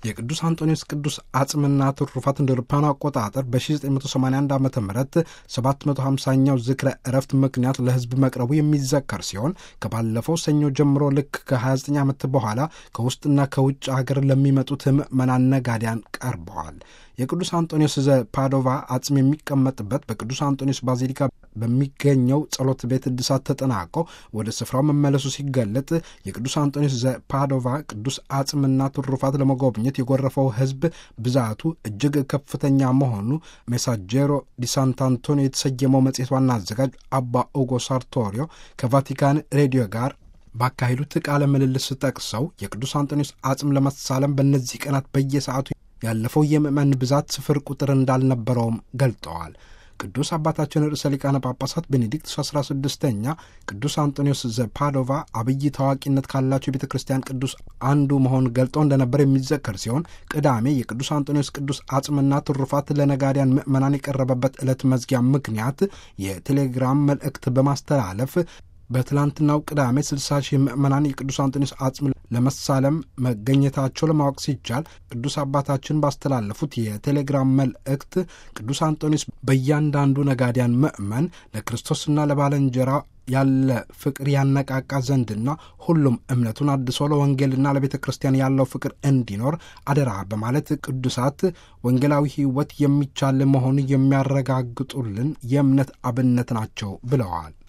የቅዱስ አንጦኒዎስ ቅዱስ አጽምና ትሩፋት እንደ አውሮፓውያኑ አቆጣጠር በ1981 ዓ ም 750ኛው ዝክረ እረፍት ምክንያት ለሕዝብ መቅረቡ የሚዘከር ሲሆን ከባለፈው ሰኞ ጀምሮ ልክ ከ29 ዓመት በኋላ ከውስጥና ከውጭ ሀገር ለሚመጡት ምዕመናን ነጋዴያን ቀርበዋል። የቅዱስ አንጦኒዎስ ዘ ፓዶቫ አጽም የሚቀመጥበት በቅዱስ አንጦኒዎስ ባዚሊካ በሚገኘው ጸሎት ቤት እድሳት ተጠናቆ ወደ ስፍራው መመለሱ ሲገለጥ የቅዱስ አንጦኒዎስ ዘ ፓዶቫ ቅዱስ አጽምና ትሩፋት ለመጎብኘት የጎረፈው ሕዝብ ብዛቱ እጅግ ከፍተኛ መሆኑ ሜሳጀሮ ዲ ሳንታንቶኒዮ የተሰየመው መጽሔት ዋና አዘጋጅ አባ ኡጎ ሳርቶሪዮ ከቫቲካን ሬዲዮ ጋር ባካሄዱት ቃለ ምልልስ ጠቅሰው የቅዱስ አንጦኒዎስ አጽም ለመሳለም በእነዚህ ቀናት በየሰዓቱ ያለፈው የምዕመን ብዛት ስፍር ቁጥር እንዳልነበረውም ገልጠዋል። ቅዱስ አባታችን ርዕሰ ሊቃነ ጳጳሳት ቤኔዲክት አስራ ስድስተኛ ቅዱስ አንጦኒዎስ ዘፓዶቫ አብይ ታዋቂነት ካላቸው የቤተ ክርስቲያን ቅዱስ አንዱ መሆን ገልጠው እንደነበር የሚዘከር ሲሆን ቅዳሜ የቅዱስ አንጦኒዎስ ቅዱስ አጽምና ትሩፋት ለነጋዲያን ምዕመናን የቀረበበት ዕለት መዝጊያ ምክንያት የቴሌግራም መልእክት በማስተላለፍ በትላንትናው ቅዳሜ 60 ሺህ ምዕመናን የቅዱስ አንጦኒዎስ አጽም ለመሳለም መገኘታቸው ለማወቅ ሲቻል ቅዱስ አባታችን ባስተላለፉት የቴሌግራም መልእክት ቅዱስ አንጦኒዎስ በእያንዳንዱ ነጋዲያን ምዕመን ለክርስቶስና ለባለንጀራ ያለ ፍቅር ያነቃቃ ዘንድና ሁሉም እምነቱን አድሶ ለወንጌልና ለቤተ ክርስቲያን ያለው ፍቅር እንዲኖር አደራ በማለት ቅዱሳት ወንጌላዊ ሕይወት የሚቻል መሆኑን የሚያረጋግጡልን የእምነት አብነት ናቸው ብለዋል።